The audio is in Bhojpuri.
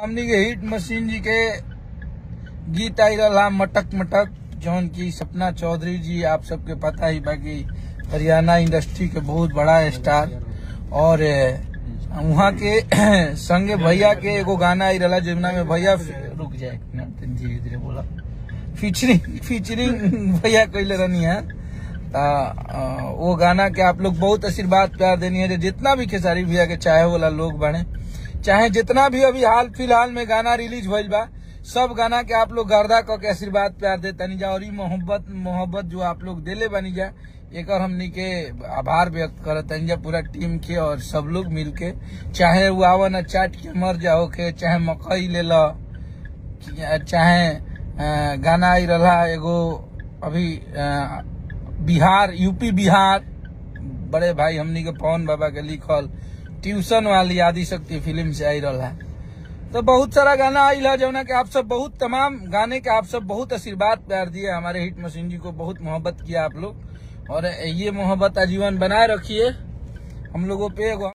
हमनी के हिट मशीन जी के गीत आई रहा मटक मटक जौन की सपना चौधरी जी आप सबके पता ही बाकी हरियाणा इंडस्ट्री के बहुत बड़ा स्टार और अ, वहाँ के संगे भैया के एगो गाना आई रहा जमुना में भैया रुक जाए एक मिनट, तनी धीरे धीरे बोला फीचरिंग फीचरिंग भैया कैले रहनी है ता, अ, वो गाना के आप लोग बहुत आशीर्वाद प्यार देनी है जो जितना भी खेसारी भैया के चाहे वाला लोग बने चाहे जितना भी अभी हाल फिलहाल में गाना रिलीज भइल बा सब गाना के आप लोग गर्दा क के आशीर्वाद प्यार दे तनी जा और ई मोहब्बत मोहब्बत जो आप लोग देले बनी जा एक हमनी के आभार व्यक्त करत तनी जा पूरा टीम के और सब लोग मिल के चाहे वो आवन चाट के मर जाओ के चाहे मकई ले लो चाहे अ, गाना आई रहा एगो अभी अ, बिहार यूपी बिहार बड़े भाई हमनी के पवन बाबा के लिखल ट्यूशन वाली आदि शक्ति फिल्म से आई रहा है तो बहुत सारा गाना आई है जौना के आप सब बहुत तमाम गाने के आप सब बहुत आशीर्वाद प्यार दिए हमारे हिट मशीन जी को बहुत मोहब्बत किया आप लोग और ये मोहब्बत आजीवन बनाए रखिए हम लोगों पे एगो